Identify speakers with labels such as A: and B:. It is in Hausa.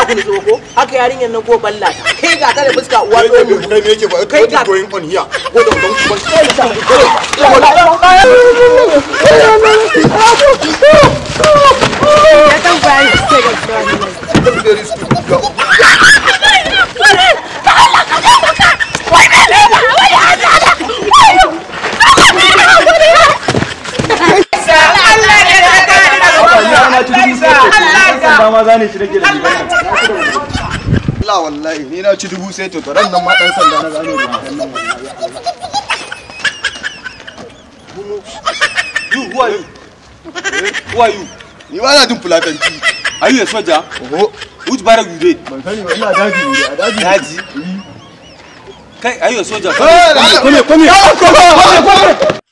A: ku nutso ko haka yarinyar nan ko balla ta kai ga ka da fuska uwa
B: Kai
A: tsohon
B: ne
A: mutum
B: kai ne yake ba
A: Kai ga-
B: going on here.
A: ko da don kuma
B: Very stupid girl. Allah wallahi ni na ci dubu sai to ran nan ma dan sanda na gano da nan wallahi
C: You, who are you? Eh, Who are you?
B: ni ba na jin fulatanci
C: Are you a soldier?
B: oho
C: Which barrack you did?
B: ban sani ba ina daji ne a daji
C: Daji? Kai, are you a soldier?
B: Eh, da Allah.
C: Come here, come here.
B: Come on, come on, come on.